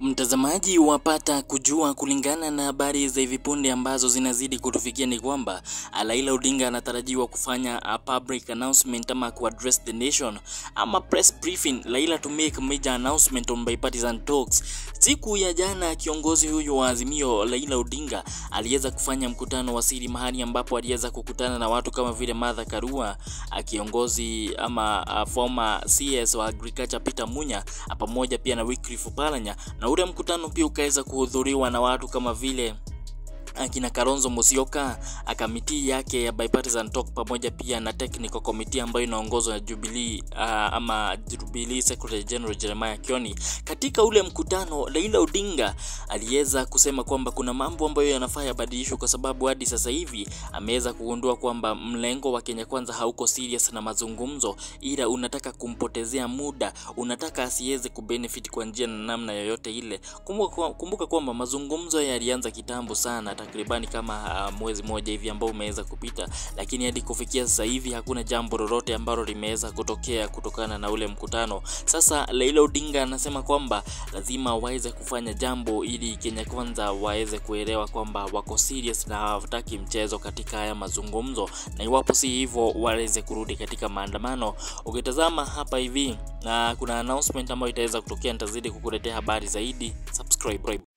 Mtazamaji wapata kujua kulingana na habari za hivi punde ambazo zinazidi kutufikia ni kwamba Raila Odinga anatarajiwa kufanya a public announcement ama ku address the nation ama press briefing Raila to make major announcement on bipartisan talks. Siku ya jana kiongozi huyu wa Azimio Raila Odinga aliweza kufanya mkutano wa siri mahali ambapo aliweza kukutana na watu kama vile Martha Karua, kiongozi ama a former CS wa agriculture Peter Munya pamoja pia na Wycliffe Oparanya na ule mkutano pia ukaweza kuhudhuriwa na watu kama vile akina Kalonzo Musyoka, kamiti yake ya bipartisan talk pamoja pia na technical committee ambayo inaongozwa na Jubilee uh, ama Jubilee Secretary General Jeremiah Kioni. Katika ule mkutano, Raila Odinga aliweza kusema kwamba kuna mambo ambayo yanafaa yabadilishwe, kwa sababu hadi sasa hivi ameweza kugundua kwamba mlengo wa Kenya Kwanza hauko serious na mazungumzo, ila unataka kumpotezea muda, unataka asiweze kubenefit kwa njia na namna yoyote ile. Kumbuka, kumbuka kwamba mazungumzo yalianza kitambo sana takribani kama uh, mwezi mmoja hivi ambao umeweza kupita, lakini hadi kufikia sasa hivi hakuna jambo lolote ambalo limeweza kutokea kutokana na ule mkutano. Sasa Raila Odinga anasema kwamba lazima waweze kufanya jambo ili Kenya Kwanza waweze kuelewa kwamba wako serious na hawataki mchezo katika haya mazungumzo, na iwapo si hivyo waweze kurudi katika maandamano. Ukitazama hapa hivi na kuna announcement ambayo itaweza kutokea, nitazidi kukuletea habari zaidi. Subscribe.